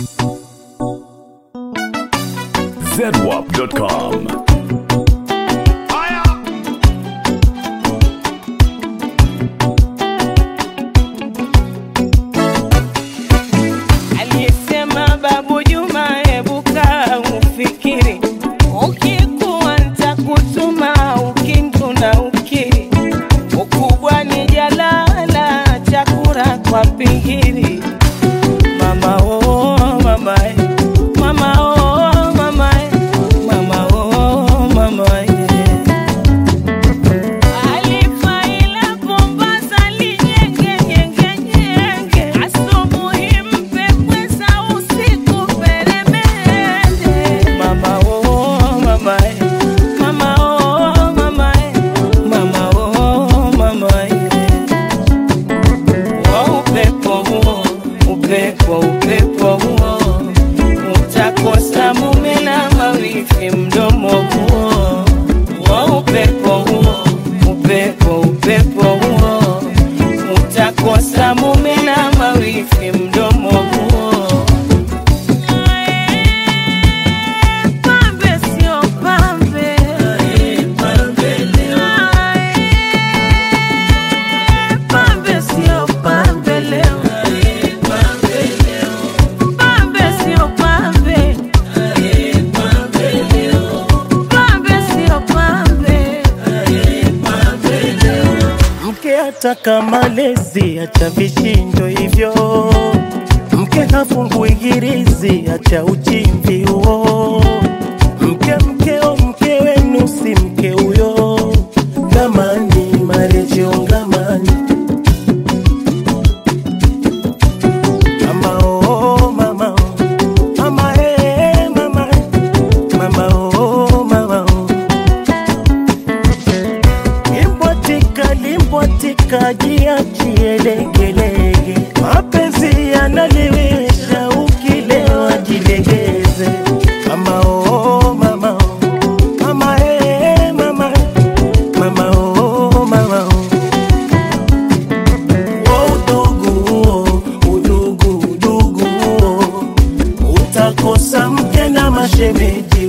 zedwap.com. Aliyesema Babu Juma, hebu kaa ufikiri, ukikuwa nitakutuma ukindu na ukiri, ukubwa ni jalala, chakula kwa pingiri. Mama oh, mama eh. mama oh, mama eh. mama oh, mama eh. Alifaila Mombasa linyenge nyenge nyenge, asubuhi mpe pweza, usiku peremende. Mama oh mama eh, mama oh mama eh, mama oh mama eh. Wa upepo huo, upepo upepo huo, utakosa mume na mawifi mdomo huo. Wa upepo huo, upepo upepo huo, utakosa mume na mawifi mdomo huo. Pambe sio pambe, pambe sio pambe leo, pambe sio pambe, pambe sio pambe. Mke ataka malezi, acha vishindo hivyo. Mke hafungui girizi, acha uchimvi huo. Mke mkeo, mke wenu si mke huyo. Ngamani marejeo ngamani. Mama oh mama oh, mama eh mama, mama oh mama oh. Limbwatika, limbwatika, jiachie legelege. Mapenzi yanaliwisha, ukilewa jilegeze. Mama oh, mama oh, mama eh, mama, mama oh, mama oh. Oh, udugu huo, udugu, udugu huo, utakosa mke na mashemeji